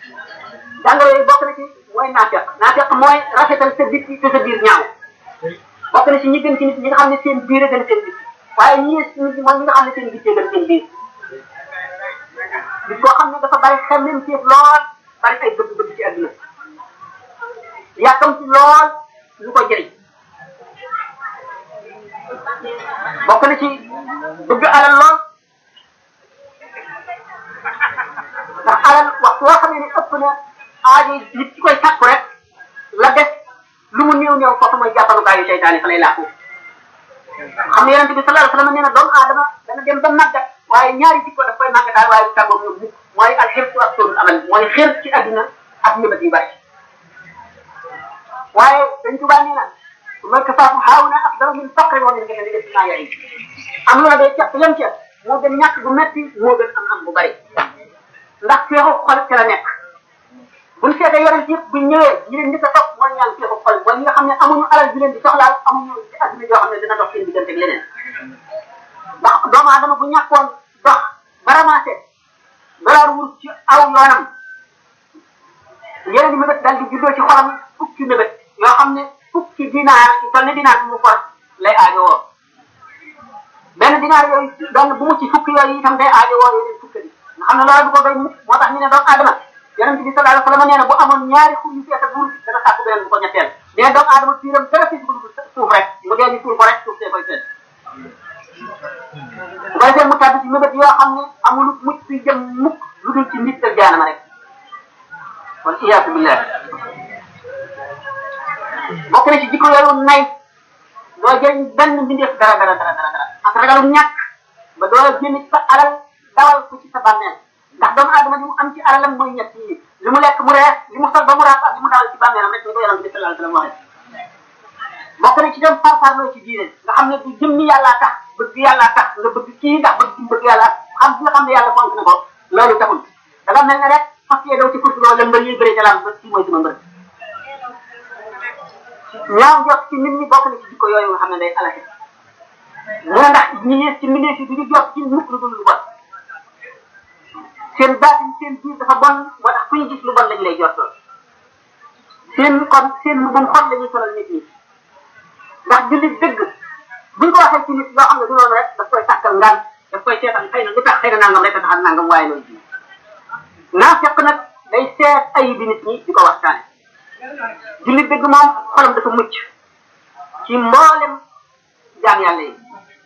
jàngoro yooyu bokk na ci mooy naafeq naafeq mooy rafetal sa bitti te sa biir ñaaw bokk na ci ñi gën ci nit ñi nga xam ne seen biir a gën seen bitti waaye ñi yées nit ñi mooy ñi nga xam ne seen bitti gën seen biir nit koo xam ne dafa bari xemmem ci lool bari ay bëgg-bëgg ci àdduna yàkkam ci lool lu ko jëriñ bokk na ci bëgg alal lool ndax alal waxtu woo xam ne ni ëpp na aajo nit ci koy sàkku rek la des lu mu néew néew foofu mooy jàppalukaayu seytaane fa lay làqu xam ne yonente bi sallallahu alayhi wasallam nee na doomu aadama dana dem ba màggat waaye ñaari jikko daf koy màggataal waaye du tàggoog ñoom mukk mooy alxirsu ak tóorul amal mooy xir ci adduna ak ñëbat yu bari waaye dañ tubaa nee na mooy kasaafu xaawuna afdalu min faqri wa min gënali def naa yaay am loola day cepp yem ca moo gën ñàkk bu metti moo gën am am bu bari ndax feexu xol ca la nekk buñ seetee yonent yëpp buñ ñëwee ñi leen njëkk a topp mooy ñaan feexu xol mooy ñi nga xam ne amuñu alal ji leen di soxlaal amuñu ci adduna yoo xam ne dina dox seen diggante ak leneen ndax doomu aadama bu ñàkkoon dox ba ramassé dollar wurus ci aw yoonam yeneen i mébét daal di juddoo ci xolam fukki mébét yoo xam ne fukki dinaar ci toll ni dinaar bu mu for lay aajowoo benn dinaar yooyu benn bu mu ci fukki yooyu itam day aajowoo yeneen fukki bi nga xam ne loolu du ko doy mukk moo tax ñu ne doomu aadama yonent bi sallallahu alayhi wasallam nee na bu amoon ñaari xur yu fees ak wurus dana sàkku beneen bu ko ñetteel dina doomu aadama fiiram dara fi dugg suuf rek mu dee ñu suul ko rek suuf see koy fees bu ko defee mu tàbbi ci mébét yoo xam ne amul mucc fi jëm mukk lu dul ci nit ak jaanama rek kon iyaatu billah bokk na ci jikko yooyu nay doo jëriñ benn mbindeef dara dara dara dara dara ak ragalum ñàkk ba doo génn ci sa alal dawal ko ci sa bàmmeel ndax doomu aadama li mu am ci alalam mooy ñett yi li mu lekk mu rees li mu sol ba mu raaf ak li mu dawal ci bàmmeelam rek ni ko yonent bi sallallahu alayhi wasallam waxee bokk na ci dem farfarloo ci diine nga xam ne du jëmmi yàllaa tax bëgg yàllaa tax nga bëgg kii ndax bëgg ci bëgg yàlla xam bi nga xam ne yàlla fonk na ko loolu taxul da nga mel ne rek fas yee daw ci kursi loolu mbër yi bëri ca lam ba kii mooy sama mbër ñaaw jot ci nit ñi bokk na ci jikko yooyu nga xam ne day alate mu ne ndax ñi yées ci mbindeef yi du ñu jot ci mukk lu dul lu bon seen baatin seen biir dafa bon moo tax fu ñu gis lu bon lañ lay jottoo seen kon seen lu bon xol la ñuy solal nit ñi ndax jullit dëgg buñ ko waxee ci nit loo xam ne du loolu rek daf koy sàkkal ngaan daf koy seetal xëy na lu tax xëy na nangam rek a tax ak nangam waaye loolu ji naa fekk nag day seet ayi bi nit ñi di ko waxtaane jullit dëgg moom xolam dafa mucc ci mboolem jaam yàlla yi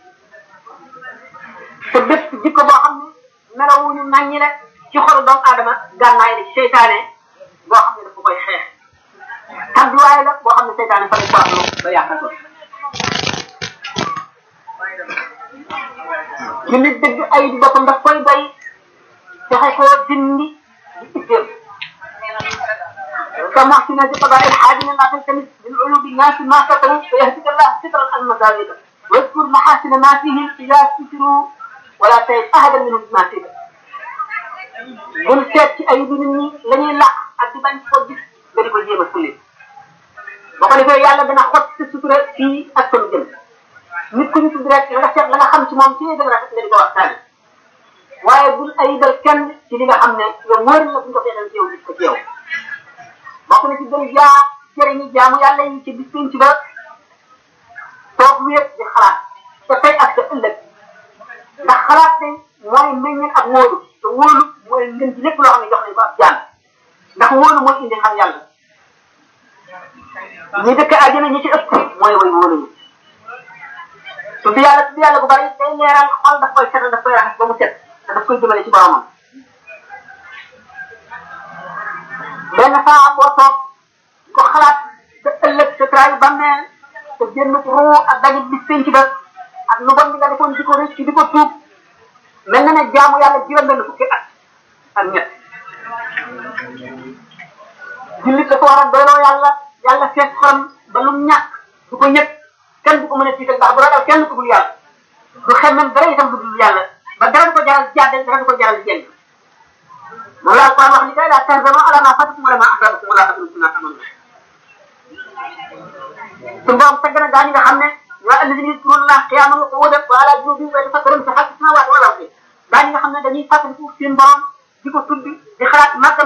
te bépp jikko boo xam ne melawuñu naññi la ci xolu doomu aadama gànnaay la seytaane boo xam ne dafa koy xeex tàbbiwaay la boo xam ne seytaane fa lay ko am ba yàqal ko jullit dëgg ay di boppam daf koy doy fexe koo dindi di itteel كمحسن بقضاء الحاجة لا تلتمس بالعلوم الناس ما ستروا فيهديك الله سترا المساجد واذكر محاسن ما فيهم إذا ستروا ولا تجد أحدا منهم ما سيبا bul seet ci ay bi nit ñi la ñuy làq ak di bañ ko gis nga di ko jéem a sulli boo ko defee yàlla dana xot sa sutura fii ak sama jëm nit ku ñu tudd rek nga seet la nga xam ci moom ci gën a rafet nga di ko waxtaane waaye bul ayibal kenn ci li nga xam ne yow wóor na bu ñu ko feexee ci yow gis ko ci yow bokk na ci gën jaa jëriñu jaamu yàlla yi ci bis pénc ba toog wéet di xalaat te tey ak sa ëllëg ndax xalaat tey mooy meññeen ak wóolu te wóolu mooy ngën ci lépp loo xam ne jox nañ ko ab jaan ndax wóolu mooy indi xam yàlla ñi dëkk àjjana ñi ci ëpp mooy way wóolu ñu tudd yàlla tudd yàlla bu bari day leeral xol daf koy setal daf koy raxas ba mu set te daf koy jëmale ci boromam benn saa boo toog ko xalaat sa ëllëg sa traayu bàmmeel te génn ruu ak dajit bis penc ba ak lu bon bi nga defoon di ko rëcc di ko tuub mel na ne jaamu yàlla juróom benn fukki at ak ñett jullit dafa war a doyloo yàlla yàlla fees xolam ba lu ñàkk du ko ñëpp kenn du ko mën a tiital ndax bu ragal kenn ku dul yàlla du xemmem dara itam du dul yàlla ba dara du ko jaral jàdde dara du ko jaral jeng moom laa Alquran wax ni kay laa tahzanu ala ma fatakum wala ma asabakum wala tahzanu bima ta'malun suñu borom tagg na gaa ñi nga xam ne waa alladina yadkuruna allaha qiyaman wa qu'udan wa ala junubihim wa yatafakkaruna fi xalqi samawati wal ardi gaa ñi nga xam ne dañuy fàttaliku seen borom di ko tudd di xalaat màgg